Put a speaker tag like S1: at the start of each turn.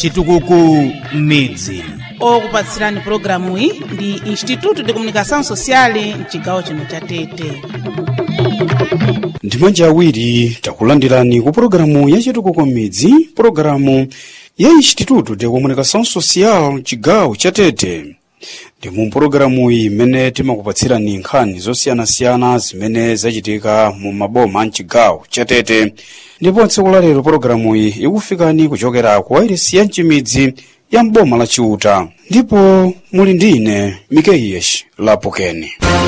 S1: chitukuko midzi
S2: okupatsirani pulogalamu iyi ndi instituto de comunicação social mchigawo chino cha tete
S3: ndi manja awiri takulandirani ku pologalamu ya chitukuko midzi pologalamu ya instituto de comunicação social chigawo cha tete ndi mu pologalamu iyi imene timakupatsirani nkhani zosiyanasiyana zimene zachitika mu maboma a mchigawo cha tete ndipo tsiku la lero pologalamu iyi ikufikani kuchokera ku wairesi ya mchimidzi ya mboma la chiuta ndipo muli ndi ine mikeiyesh lapokeni